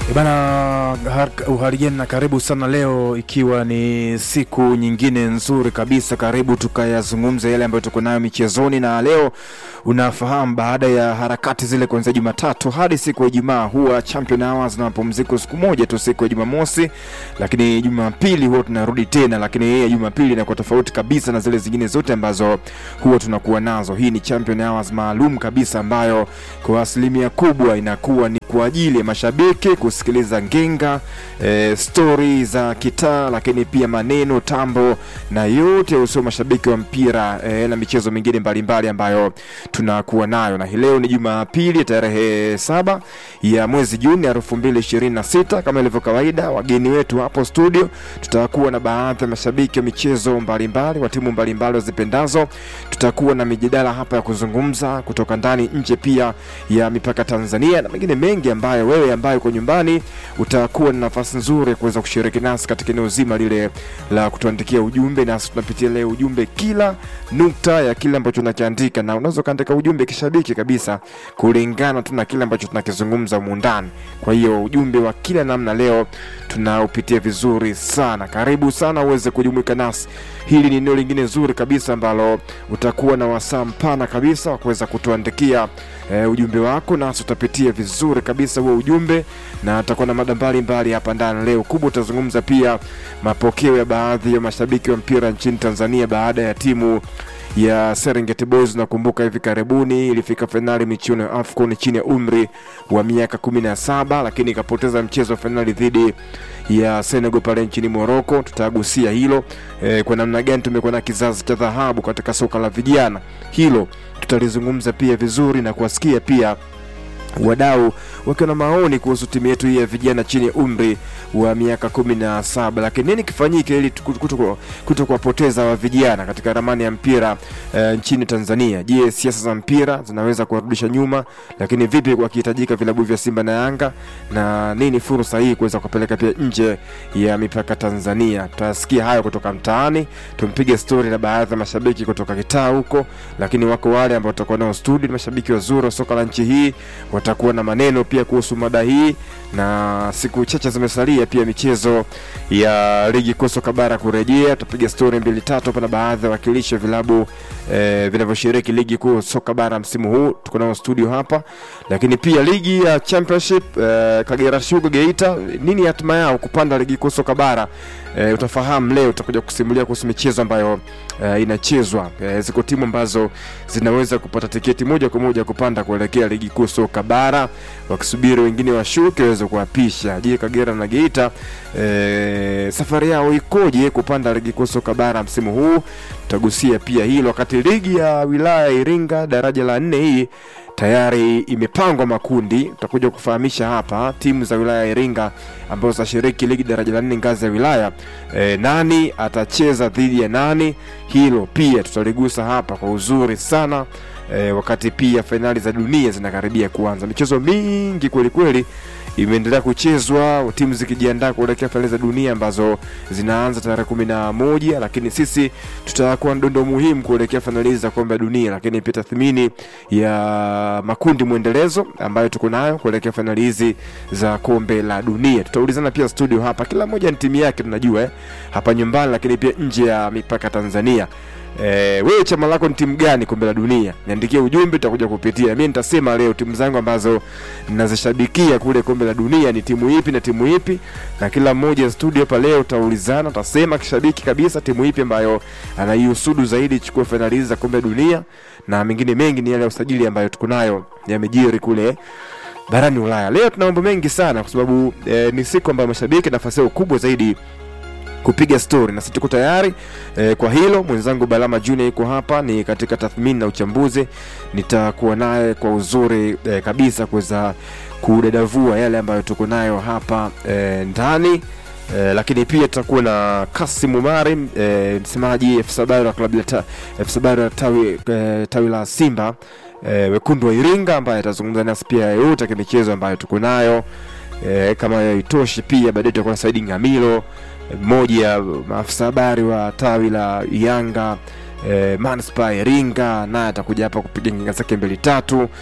E bana, uhaligeni na karibu sana leo, ikiwa ni siku nyingine nzuri kabisa. Karibu tukayazungumza yale ambayo tuko nayo michezoni, na leo unafahamu, baada ya harakati zile kuanzia Jumatatu hadi siku ya Ijumaa, huwa Champion Hours na mapumziko siku moja tu, siku ya Jumamosi, lakini Jumapili huwa tunarudi tena, lakini hii ya Jumapili inakuwa tofauti kabisa na zile zingine zote ambazo huwa tunakuwa nazo. Hii ni Champion Hours maalum kabisa ambayo kwa asilimia kubwa inakuwa ni kwa ajili ya mashabiki kusikiliza ngenga e, stori za kitaa, lakini pia maneno tambo na yote usio mashabiki wa mpira e, na michezo mingine mbalimbali ambayo tunakuwa nayo, na hii leo ni Jumapili tarehe saba ya mwezi Juni elfu mbili ishirini na sita. Kama ilivyo kawaida, wageni wetu hapo studio tutakuwa na baadhi ya mashabiki wa michezo mbalimbali wa timu mbalimbali wazipendazo. Tutakuwa na mijadala hapa ya kuzungumza kutoka ndani nje, pia ya mipaka Tanzania na mengine mengi ambayo wewe ambaye uko nyumbani utakuwa na nafasi nzuri ya kuweza kushiriki nasi katika eneo zima lile la kutuandikia ujumbe, nasi tunapitia leo ujumbe kila nukta ya kile ambacho tunakiandika, na unaweza ukaandika ujumbe kishabiki kabisa kulingana tu na kile ambacho tunakizungumza muundani. Kwa hiyo ujumbe wa kila namna leo tunaupitia vizuri sana. Karibu sana uweze kujumuika nasi. Hili ni eneo lingine zuri kabisa ambalo utakuwa na wasaa mpana kabisa wa kuweza kutuandikia e, ujumbe wako, nasi utapitia vizuri kabisa huo ujumbe, na atakuwa na mada mbalimbali hapa ndani leo. Kubwa utazungumza pia mapokeo ya baadhi ya mashabiki wa mpira nchini Tanzania baada ya timu ya Serengeti Boys. Nakumbuka hivi karibuni ilifika fainali michuano ya AFCON chini ya umri wa miaka kumi na saba, lakini ikapoteza mchezo wa fainali dhidi ya Senegal pale nchini Morocco. Tutagusia hilo e, kwa namna gani tumekuwa na kizazi cha dhahabu katika soka la vijana. Hilo tutalizungumza pia vizuri na kuwasikia pia wadau wakiwa na maoni kuhusu timu yetu hii ya vijana chini ya umri wa miaka kumi na saba. Lakini nini kifanyike ili kuto kuwapoteza wa vijana katika ramani ya mpira uh, nchini Tanzania? Je, siasa za mpira zinaweza kuwarudisha nyuma? Lakini vipi wakihitajika vilabu vya Simba na Yanga, na nini fursa hii kuweza kupeleka pia nje ya mipaka Tanzania? Tutasikia hayo kutoka mtaani, tumpige stori na baadhi ya mashabiki kutoka kitaa huko, lakini wako wale ambao tutakuwa nao studio, mashabiki wazuri wa soka la nchi hii watakuwa na maneno pia kuhusu mada hii, na siku chache zimesalia pia michezo ya ligi kuu soka bara kurejea. Tutapiga stori mbili tatu hapa na baadhi ya wakilishi wa vilabu eh, vinavyoshiriki ligi kuu soka bara msimu huu, tuko nao studio hapa, lakini pia ligi ya championship eh, Kagera Sugar Geita, nini hatima yao kupanda ligi kuu soka bara eh, utafahamu leo, utakuja kusimulia kuhusu michezo ambayo eh, inachezwa eh, ziko timu ambazo zinaweza kupata tiketi moja kwa moja kupanda kuelekea ligi kuu soka bara wakisubiri wengine washuke waweze kuwapisha. Je, Kagera na Geita e, safari yao ikoje kupanda ligi kuu soka bara msimu huu? Tutagusia pia hilo, wakati ligi ya wilaya ya Iringa daraja la nne hii tayari imepangwa makundi. Tutakuja kufahamisha hapa timu za wilaya ya Iringa ambazo zitashiriki ligi daraja la nne ngazi ya wilaya e, nani atacheza dhidi ya nani, hilo pia tutaligusa hapa kwa uzuri sana. E, wakati pia fainali za dunia zinakaribia kuanza, michezo mingi kweli kweli imeendelea kuchezwa, timu zikijiandaa kuelekea fainali za dunia ambazo zinaanza tarehe kumi na moja, lakini sisi tutakuwa ndondo muhimu kuelekea fainali za kombe la dunia, lakini pia tathmini ya makundi mwendelezo ambayo tuko nayo kuelekea fainali hizi za kombe la dunia. Tutaulizana pia studio hapa, kila mmoja ni timu yake tunajua eh, hapa nyumbani, lakini pia nje ya mipaka Tanzania. E, wewe chama lako ni timu gani kombe la dunia? Niandikie ujumbe, tutakuja kupitia. Mimi nitasema leo timu zangu ambazo ninazishabikia kule kombe la dunia ni timu ipi na timu ipi, na kila mmoja studio hapa leo utaulizana, utasema kishabiki kabisa timu ipi ambayo anaihusudu zaidi chukua fainali hizi za kombe la dunia, na mengine mengi ni yale ya usajili ambayo tuko nayo yamejiri kule barani Ulaya. Leo tuna mambo mengi sana kwa sababu e, ni siku ambayo mashabiki nafasi yao kubwa zaidi kupiga stori na sisi tuko tayari e, kwa hilo. Mwenzangu Balama Junior yuko hapa, ni katika tathmini na uchambuzi, nitakuwa naye kwa uzuri e, kabisa kuweza kudadavua yale ambayo tuko nayo hapa e, ndani e, lakini pia tutakuwa na Kasim Umari e, msemaji FC Habari wa klabu ya FC Habari wa tawi, e, tawi la Simba e, wekundu wa Iringa ambaye atazungumza nasi pia yote ya michezo ambayo tuko nayo e, kama haitoshi pia baadaye tutakuwa na Saidi Ngamilo mmoja ya maafisa habari wa tawi la Yanga e, Manispaa Iringa, naye atakuja hapa kupiga nginga zake mbili tatu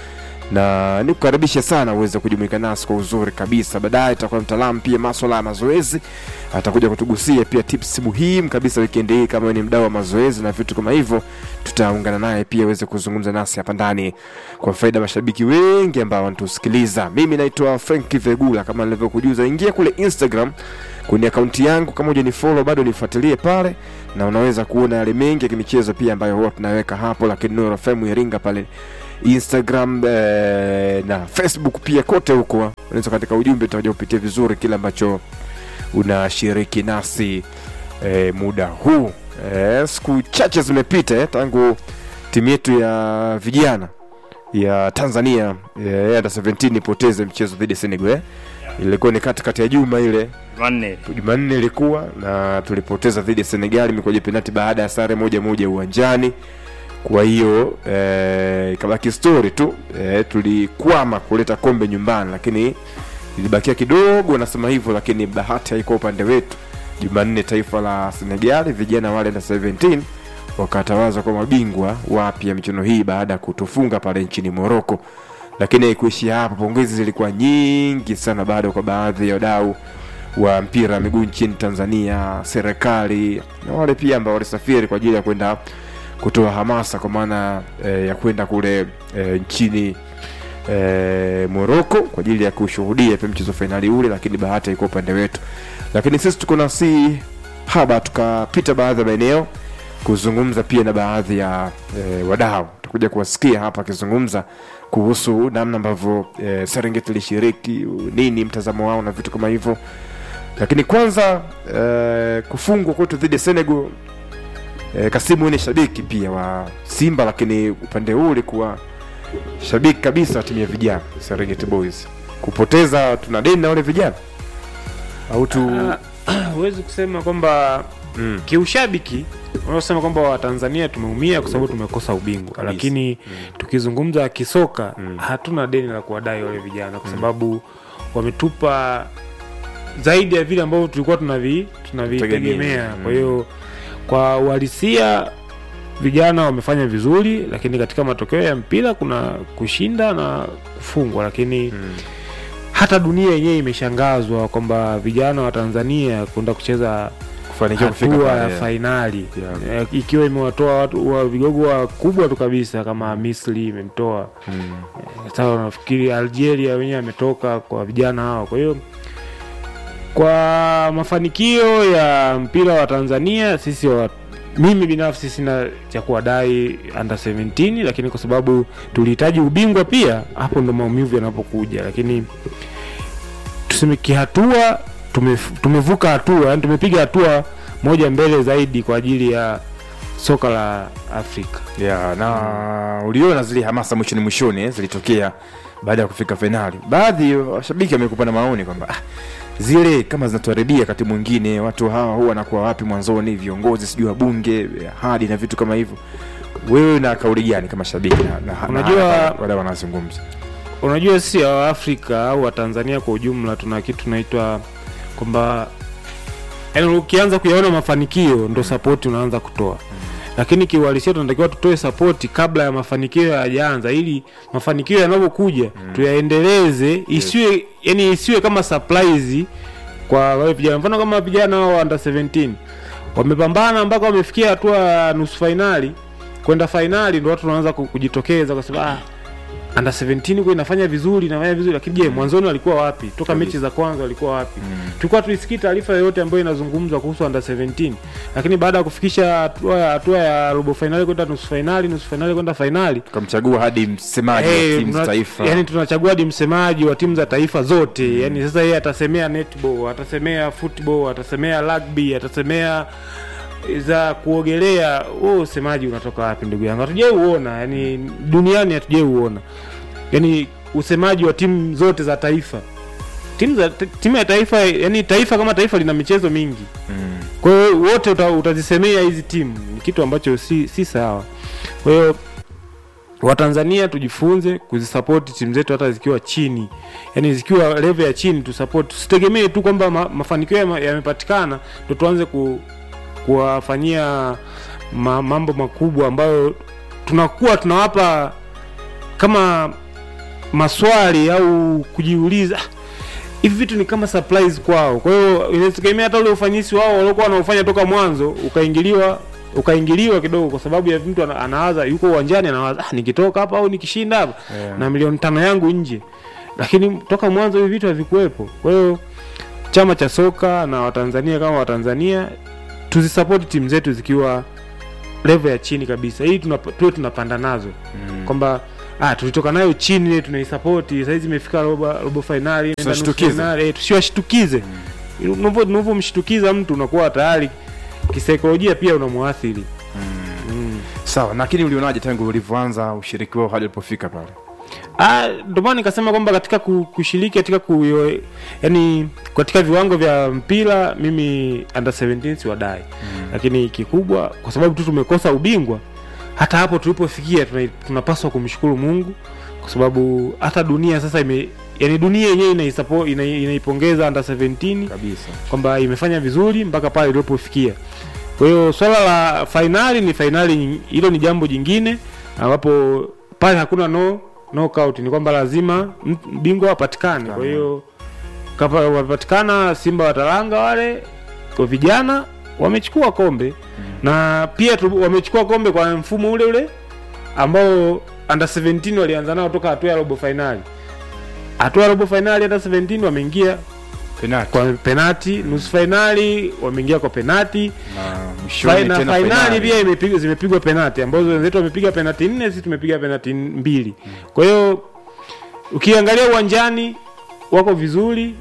na nikukaribisha sana uweze kujumuika nasi kwa uzuri kabisa. Baadaye tutakuwa mtaalamu pia maswala ya mazoezi, atakuja kutugusia pia tips muhimu kabisa wikendi hii. Kama wewe ni mdau wa mazoezi na vitu kama hivyo, tutaungana naye pia aweze kuzungumza nasi hapa ndani kwa faida ya mashabiki wengi ambao wanatusikiliza. Mimi naitwa Frank Vegula, kama nilivyokujuza, ingia kule Instagram kwenye akaunti yangu, kama huja ni follow bado nifuatilie pale, na unaweza kuona yale mengi ya kimichezo pia ambayo huwa tunaweka hapo, lakini Nuru FM Iringa pale Instagram eh, na Facebook pia, kote huko unaweza katika ujumbe utakuja kupitia vizuri kile ambacho unashiriki nasi eh, muda huu eh, siku chache zimepita eh, tangu timu yetu ya vijana ya Tanzania eh, under 17 ipoteze mchezo dhidi ya Senegal eh. Ilikuwa ni katikati ya juma ile Jumanne Jumanne ilikuwa na tulipoteza dhidi ya Senegal mikoja penati baada ya sare moja moja uwanjani. Kwa hiyo eh, ikabaki story tu eh, tulikwama kuleta kombe nyumbani, lakini ilibakia kidogo, nasema hivyo, lakini bahati haikuwa upande wetu. Jumanne taifa la Senegal vijana wale na 17 wakatawazwa kwa mabingwa wapya michuano hii baada ya kutufunga pale nchini Morocco. Lakini haikuishia hapo, pongezi zilikuwa nyingi sana bado kwa baadhi ya wadau wa mpira wa miguu nchini Tanzania, serikali na wale pia ambao walisafiri kwa ajili ya kwenda kutoa hamasa kwa maana eh, ya kwenda kule eh, nchini eh, Morocco kwa ajili ya kushuhudia pia mchezo fainali ule, lakini bahati haikuwa upande wetu. Lakini sisi tuko na si haba, tukapita baadhi ya maeneo kuzungumza pia na baadhi ya eh, wadau. Tutakuja kuwasikia hapa akizungumza kuhusu namna ambavyo eh, Serengeti ilishiriki, nini mtazamo wao na vitu kama hivyo. Lakini kwanza eh, kufungwa kwetu dhidi ya Senegal eh, Kasimu ni shabiki pia wa Simba, lakini upande huu ulikuwa shabiki kabisa wa timu ya vijana Serengeti Boys. Kupoteza tuna deni na wale vijana au tu Ah, huwezi kusema kwamba mm. kiushabiki unaosema kwamba watanzania tumeumia kwa sababu tumekosa ubingwa Kabisa. lakini tukizungumza kisoka Mm. hatuna deni la kuwadai wale vijana kwa sababu wametupa zaidi ya vile ambavyo tulikuwa tunavi tunavitegemea Tegemea. kwa hiyo kwa uhalisia vijana wamefanya vizuri lakini katika matokeo ya mpira kuna kushinda na kufungwa lakini Mm. hata dunia yenyewe imeshangazwa kwamba vijana wa tanzania kwenda kucheza kufanikiwa kufika hatua ya pale fainali Yeah. Eh, ikiwa imewatoa watu wa vigogo wakubwa tu kabisa kama Misri imemtoa Mm. sasa nafikiri Algeria wenyewe ametoka kwa vijana hao kwa hiyo kwa mafanikio ya mpira wa Tanzania sisi wa, mimi binafsi sina cha kuwadai under 17 lakini kwa sababu tulihitaji ubingwa pia hapo ndo maumivu yanapokuja lakini tuseme kihatua tumef- tumevuka hatua yani tumepiga hatua moja mbele zaidi kwa ajili ya soka la Afrika Yeah, na uliona zile hamasa mwishoni mwishoni eh, zilitokea baada ya kufika fainali. Baadhi ya washabiki wamekupa na maoni kwamba ah, zile kama zinatuharibia wakati mwingine, watu hawa huwa wanakuwa wapi mwanzoni, viongozi sijui wabunge, hadi na vitu kama hivyo. Wewe na kauli gani kama shabiki na, na, Unajua- na, wale wanazungumza unajua sisi wa Afrika au wa Tanzania kwa ujumla tuna kitu tunaitwa kwamba yani ukianza kuyaona mafanikio ndo sapoti unaanza kutoa lakini kiuhalisia tunatakiwa tutoe sapoti kabla ya mafanikio hayajaanza ili mafanikio yanapokuja tuyaendeleze isiwe yani isiwe kama surprise kwa wale vijana mfano kama vijana hao wa under 17 wamepambana mpaka wamefikia hatua ya nusu fainali kwenda fainali ndo watu wanaanza ku- kujitokeza kwa sababu ah, under 17 kwa inafanya vizuri inafanya vizuri lakini je mwanzoni walikuwa wapi toka Kabisa. mechi za kwanza walikuwa wapi tulikuwa tuisikii taarifa yoyote ambayo inazungumzwa kuhusu under 17 lakini baada ya kufikisha hatua ya hatua ya robo fainali kwenda nusu fainali nusu fainali kwenda fainali tukamchagua hadi msemaji Eh, wa timu za tuna- taifa yani tunachagua hadi msemaji wa timu za taifa zote yani sasa yeye atasemea netball atasemea football atasemea rugby atasemea za kuogelea wewe usemaji unatoka wapi ndugu yangu hatujai uona yani duniani hatujai uona yani usemaji wa timu zote za taifa timu za timu ya taifa yani taifa kama taifa lina michezo mingi mm. kwa hiyo wote uta, utazisemea hizi timu ni kitu ambacho si, si sawa kwa hiyo watanzania tujifunze kuzisapoti timu zetu hata zikiwa chini yani zikiwa level ya chini tusapoti tusitegemee tu kwamba ma, mafanikio yame- yamepatikana ndo tuanze ku, kuwafanyia ma, mambo makubwa ambayo tunakuwa tunawapa kama maswali au kujiuliza "Ah, hivi vitu ni kama surprise kwao. Kwa hiyo inategemea hata ule ufanisi wao waliokuwa wanaofanya toka mwanzo ukaingiliwa ukaingiliwa kidogo, kwa sababu ya mtu ana- anawaza, yuko uwanjani anawaza, ah, nikitoka hapa au nikishinda hapa Yeah. na milioni tano yangu nje, lakini toka mwanzo hivi vitu havikuwepo. Kwa hiyo chama cha soka na Watanzania kama Watanzania tuzisapoti timu zetu zikiwa level ya chini kabisa, ili tunap- tuwe tunapanda nazo Mm. kwamba ah, tulitoka nayo chini ile tunaisapoti, saizi imefika robo, robo fainali, inaenda nusu Tusiwashtukize. fainali, eh, tusiwashtukize. Unavyo- Unavyomshtukiza mtu unakuwa tayari kisaikolojia pia unamwathiri. Mm. Sawa, lakini ulionaje tangu ulivyoanza ushiriki wao hadi ulipofika pale? Ah, ndio maana nikasema kwamba katika ku- kushiriki katika ku, yani katika viwango vya mpira mimi under 17 siwadai mm. Lakini kikubwa kwa sababu tu tumekosa ubingwa, hata hapo tulipofikia tuna, tunapaswa kumshukuru Mungu kwa sababu hata dunia sasa ime yani dunia yenyewe inaisupport ina, inaipongeza under 17 Kabisa. kwamba imefanya vizuri mpaka pale ilipofikia. Kwa hiyo swala la fainali ni fainali, nying- hilo ni jambo jingine ambapo pale hakuna no knockout, ni kwamba lazima m- bingwa apatikane. Kwa hiyo kapa wapatikana Simba watalanga wale kwa vijana wamechukua kombe na pia tu, wamechukua kombe kwa mfumo ule ule ambao under 17 walianza nao toka hatua ya robo fainali. Hatua ya robo fainali under 17 wameingia Penalti. kwa penati, nusu fainali wameingia kwa penati, Na mwishoni na tena fainali pia imepigwa zimepigwa penati ambazo wenzetu wamepiga penati nne, sisi tumepiga penati mbili. Kwa hiyo ukiangalia uwanjani wako vizuri.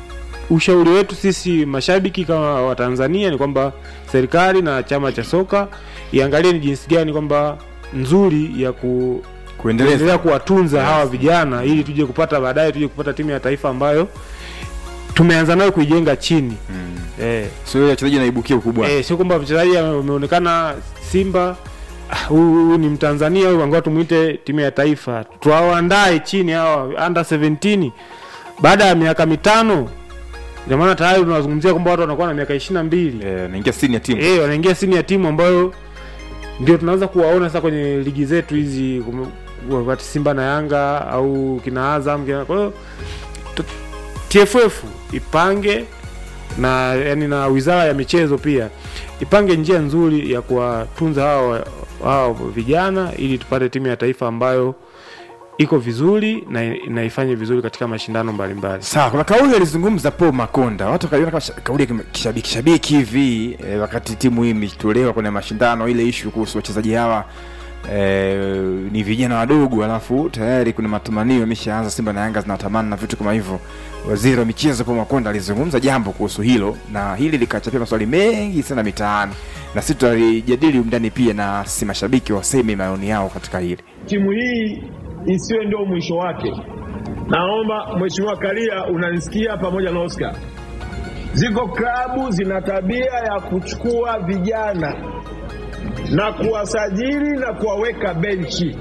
Ushauri wetu sisi mashabiki kama wa Tanzania ni kwamba serikali na chama cha soka iangalie ni jinsi gani kwamba nzuri ya ku kuendeleza. kuendelea kuwatunza hawa vijana ili tuje kupata baadaye tuje kupata timu ya taifa ambayo tumeanza nayo kuijenga chini. Mm. Eh, Sio ile wachezaji naibukia ukubwa. eh, sio kwamba mchezaji ameonekana Simba ah, huyu huyu ni Mtanzania huyu angoa tumuite timu ya taifa, tuwaandae chini hawa under 17 baada ya miaka mitano. Ndio maana tayari tunazungumzia kwamba watu wanakuwa na miaka ishirini na mbili Eh, naingia senior team. eh, wanaingia sini ya timu ambayo ndio tunaanza kuwaona sasa kwenye ligi zetu hizi kume- wakati Simba na Yanga au kina Azam kina, kwa hiyo tu- TFF ipange na yani na wizara ya michezo pia ipange njia nzuri ya kuwatunza hao hao vijana ili tupate timu ya taifa ambayo iko vizuri na inaifanye vizuri katika mashindano mbalimbali. Sawa, kuna kauli alizungumza Paul Makonda, watu wakaiona kama sha- kauli ya kima- kishabiki shabiki hivi eh, wakati timu hii imetolewa kwenye mashindano, ile ishu kuhusu wachezaji hawa eh, ni vijana wadogo, alafu tayari kuna matamanio yameshaanza, Simba na Yanga zinatamani na vitu kama hivyo. Waziri wa michezo Paul Makonda alizungumza jambo kuhusu hilo, na hili likachapia maswali mengi sana mitaani, na sisi tutalijadili umndani pia, na si mashabiki waseme maoni yao katika hili. timu hii isiwe ndio mwisho wake. Naomba Mheshimiwa Karia, unanisikia pamoja na Oscar, ziko klabu zina tabia ya kuchukua vijana na kuwasajili na kuwaweka benchi.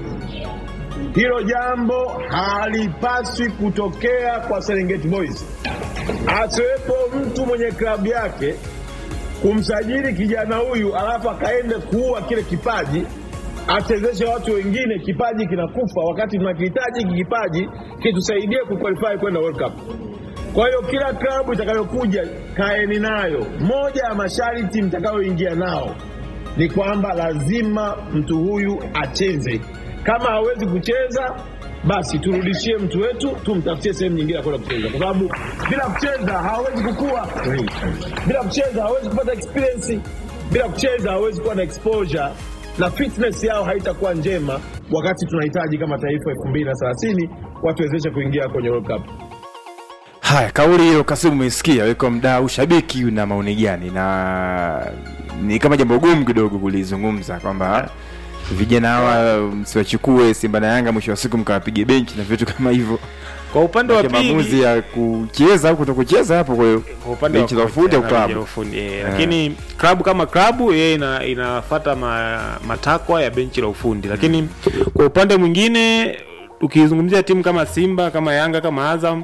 Hilo jambo halipaswi kutokea kwa Serengeti Boys. Asiwepo mtu mwenye klabu yake kumsajili kijana huyu alafu akaende kuua kile kipaji achezeshe watu wengine, kipaji kinakufa, wakati tunakihitaji hiki kipaji kitusaidie kuqualify kwenda World Cup. Kwa hiyo kila klabu itakayokuja kaeni nayo, moja ya masharti mtakayoingia nao ni kwamba lazima mtu huyu acheze. Kama hawezi kucheza, basi turudishie mtu wetu, tumtafutie sehemu nyingine ya kwenda kucheza, kwa sababu bila kucheza hawezi kukua, bila kucheza hawezi kupata experience, bila kucheza hawezi kuwa na exposure na fitness yao haitakuwa njema, wakati tunahitaji kama taifa 2030 watuwezeshe kuingia kwenye World Cup. Haya, kauli hiyo Kasimu umeisikia, weko mdau shabiki una maoni gani? Na ni kama jambo gumu kidogo kulizungumza kwamba vijana hawa msiwachukue Simba na Yanga, mwisho wa siku mkawapige benchi na vitu kama hivyo. Kwa upande wa Maana pili maamuzi ya kucheza au kutokucheza hapo, kwa hiyo kwa upande wa benchi la kocha ufundi au na benchi la klabu ufundi, eh, lakini klabu kama klabu yeye ina, inafuata ma, matakwa ya benchi la ufundi, lakini kwa upande mwingine ukizungumzia timu kama Simba kama Yanga kama Azam,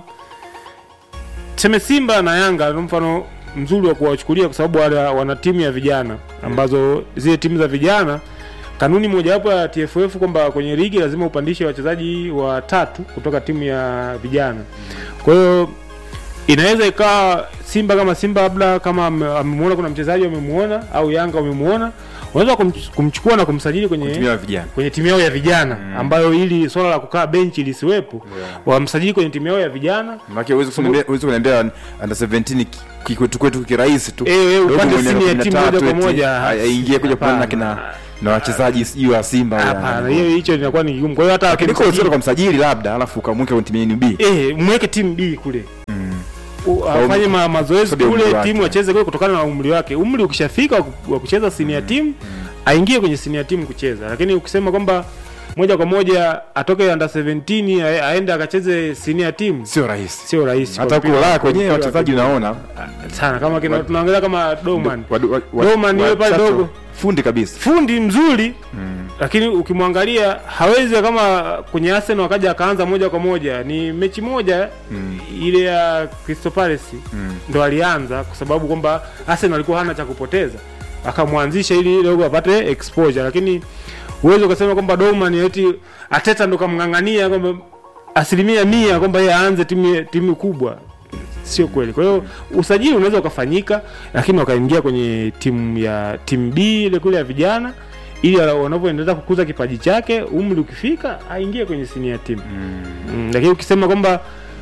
tuseme Simba na Yanga ni mfano mzuri wa kuwachukulia kwa sababu wale wana timu ya vijana ambazo zile timu za vijana kanuni mojawapo ya TFF kwamba kwenye ligi lazima upandishe wachezaji watatu kutoka timu ya vijana. Kwa hiyo inaweza ikawa Simba kama Simba labda kama ame- amemuona kuna mchezaji wamemuona au Yanga wamemuona, unaweza kumch- kumchukua na kumsajili kwenye Tumia vijana kwenye timu yao ya vijana ambayo ili swala la kukaa benchi lisiwepo wamsajili kwenye timu yao ya vijana maana huwezi kuniambia huwezi kuniambia under 17 ki- ki- kwetu kwetu kirahisi tu Eh, eh, Dogo upande mwenye senior miaka team 13 moja kwa eti, moja. ai- aingie kuja kupambana na kina Hapana. na wachezaji sijui wa Simba wala- hapana, hiyo hicho linakuwa ni kigumu. Kwa hiyo hata lakini kwa wakimsajili- uzuri kwa msajili labda alafu ukamweka kwenye timu ya NB eh, mweke timu B kule U- afanye ma, mazoezi Sababu ya kule umri wake. timu acheze kule kutokana na umri wake. Umri ukishafika wa ku- wa kucheza senior team aingie kwenye senior team kucheza, lakini ukisema kwamba moja kwa moja atoke under 17 ae- aende akacheze senior team sio rahisi sio rahisi. hata kwa huko mpira- Ulaya kwa kwenyewe mpira wa wachezaji kigeni. unaona sana kama kina tunaangalia kama Doman Wadu- wa- wa- Doman yule pale wachache- dogo. fundi kabisa fundi mzuri lakini ukimwangalia hawezi kama kwenye Arsenal akaja akaanza moja kwa moja. Ni mechi moja ile ya Crystal Palace ndo alianza, kwa sababu kwamba Arsenal alikuwa hana cha kupoteza, akamwanzisha ili dogo apate exposure, lakini huwezi ukasema kwamba Dortmund eti Ateta ndo kamng'ang'ania kwamba asilimia mia kwamba yeye aanze timu timu kubwa sio kweli. Kwa hiyo usajili unaweza ukafanyika, lakini wakaingia kwenye timu ya timu B ile kule ya vijana, ili ala- wanavyoendelea kukuza kipaji chake, umri ukifika aingie kwenye senior team mm. Lakini ukisema kwamba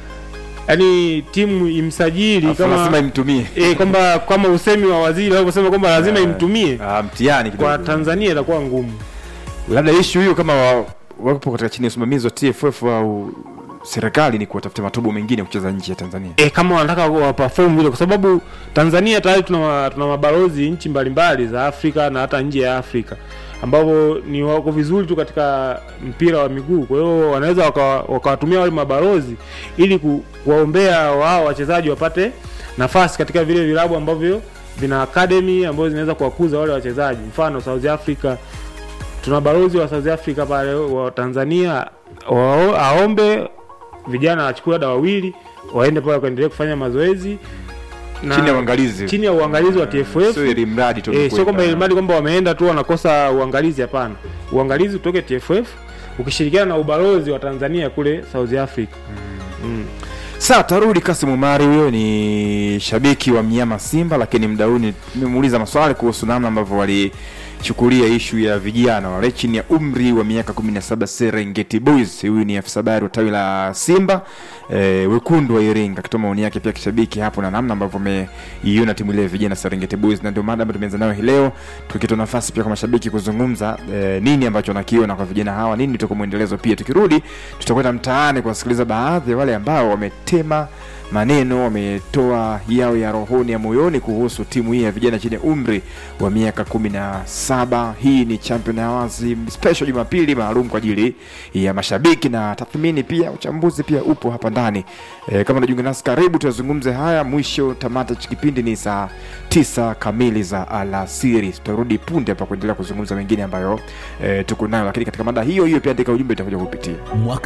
yani timu imsajili Alafu lazima kama imtumie eh, kwamba kama usemi wa waziri wanavyosema kwamba lazima imtumie Ah, mtihani kwa kidogo Tanzania itakuwa ngumu. labda ishu hiyo kama wa- wapo katika chini ya usimamizi wa TFF au serikali ni kuwatafuta matobo mengine ya kucheza nje ya Tanzania e, kama wanataka wa perform vile, kwa sababu Tanzania tayari tuna, ma- tuna mabalozi nchi mbalimbali za Afrika na hata nje ya Afrika ambao ni wako vizuri tu katika mpira wa miguu. Kwa hiyo wanaweza waka- wakawatumia wale mabalozi ili ku, kuwaombea wao wachezaji wapate nafasi katika vile vilabu ambavyo vina academy ambazo zinaweza kuwakuza wale wachezaji. Mfano South Africa tuna balozi wa South Africa pale wa Tanzania wao, aombe vijana wachukue labda wawili waende pale wakaendelee kufanya mazoezi na chini ya uangalizi chini ya uangalizi wa TFF. sio ili mradi tu Eh, sio mkwenda. kwamba ilimradi kwamba wameenda tu wanakosa uangalizi, hapana. Uangalizi utoke TFF ukishirikiana na ubalozi wa Tanzania kule South Africa. Mm. Sawa, tarudi Kasim Umari, huyo ni shabiki wa mnyama Simba, lakini mda huu ni- nimemuuliza maswali kuhusu namna ambavyo walichukulia ishu ya vijana wale chini ya umri wa miaka 17 Serengeti Boys. Huyu ni afisa habari wa tawi la Simba e, wekundu wa Iringa, akitoa maoni yake pia kishabiki hapo na namna ambavyo ameiona timu ile ya vijana Serengeti Boys, na ndio mada ambayo tumeanza nayo hii leo, tukitoa nafasi pia kwa mashabiki kuzungumza e, nini ambacho wanakiona kwa vijana hawa, nini tutakuwa mwendelezo. Pia tukirudi tutakwenda mtaani kuwasikiliza baadhi ya wale ambao wametema maneno wametoa yao ya rohoni ya moyoni kuhusu timu hii ya vijana chini ya umri wa miaka kumi na saba. Hii ni Champion Awards special Jumapili maalum kwa ajili ya mashabiki na tathmini, pia uchambuzi pia upo hapa ndani. E, kama unajiunga nasi, karibu tuyazungumze haya. Mwisho tamata cha kipindi ni saa tisa kamili za alasiri. Tutarudi punde hapa kuendelea kuzungumza mengine ambayo e, tuko nayo, lakini katika mada hiyo hiyo pia andika ujumbe itakuja kupitia mwaka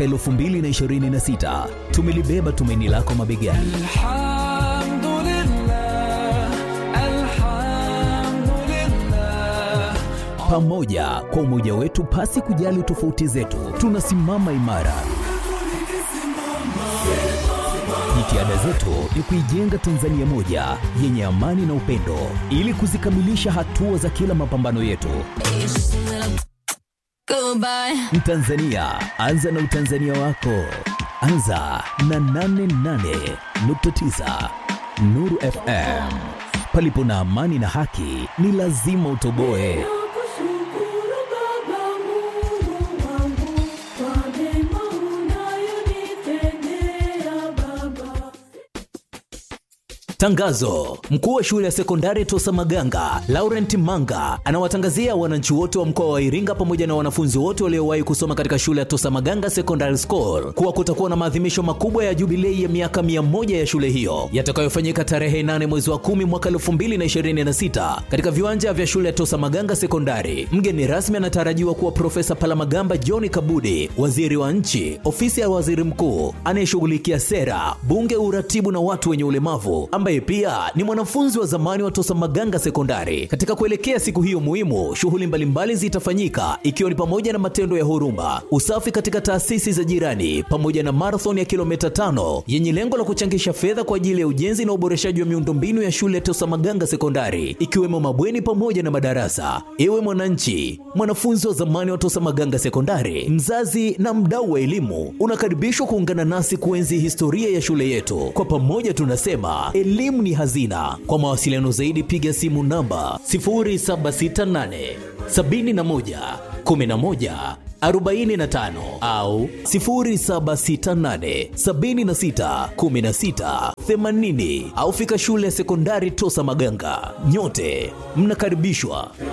2026 tumelibeba tumaini lako mabegani الحمد لله الحمد لله pamoja kwa umoja wetu pasi kujali tofauti zetu tunasimama imara jitihada zetu ni kuijenga tanzania moja yenye amani na upendo ili kuzikamilisha hatua za kila mapambano yetu Goodbye. mtanzania anza na utanzania wako anza na 88.9 nuru fm palipo na amani na haki ni lazima utoboe Nakushukuru Baba Mungu wangu kwa mema unayonitendea Baba. Tangazo: mkuu wa shule ya sekondari Tosa Maganga Laurent Manga anawatangazia wananchi wote wa mkoa wa Iringa pamoja na wanafunzi wote waliowahi kusoma katika shule ya Tosa Maganga Secondary School kuwa kutakuwa na maadhimisho makubwa ya jubilei ya miaka 100 ya shule hiyo yatakayofanyika tarehe 8 mwezi wa 10 mwaka 2026 katika viwanja vya shule ya Tosa Maganga Sekondari. Mgeni rasmi anatarajiwa kuwa Profesa Palamagamba John Kabudi, waziri wa nchi, ofisi ya waziri mkuu anayeshughulikia sera, bunge, uratibu na watu wenye ulemavu ambaye ambaye pia ni mwanafunzi wa zamani wa Tosa Maganga Sekondari. Katika kuelekea siku hiyo muhimu, shughuli mbalimbali zitafanyika ikiwa ni pamoja na matendo ya huruma, usafi katika taasisi za jirani, pamoja na marathon ya kilomita tano yenye lengo la kuchangisha fedha kwa ajili ya ujenzi na uboreshaji wa miundombinu ya shule ya Tosa Maganga Sekondari, ikiwemo mabweni pamoja na madarasa. Ewe mwananchi, mwanafunzi wa zamani wa Tosa Maganga Sekondari, mzazi na mdau wa elimu, unakaribishwa kuungana nasi kuenzi historia ya shule yetu. Kwa pamoja tunasema elimu ni hazina. Kwa mawasiliano zaidi, piga simu namba 0768 71 11 45 au 0768 76 16 80 au fika shule ya sekondari Tosa Maganga. Nyote mnakaribishwa.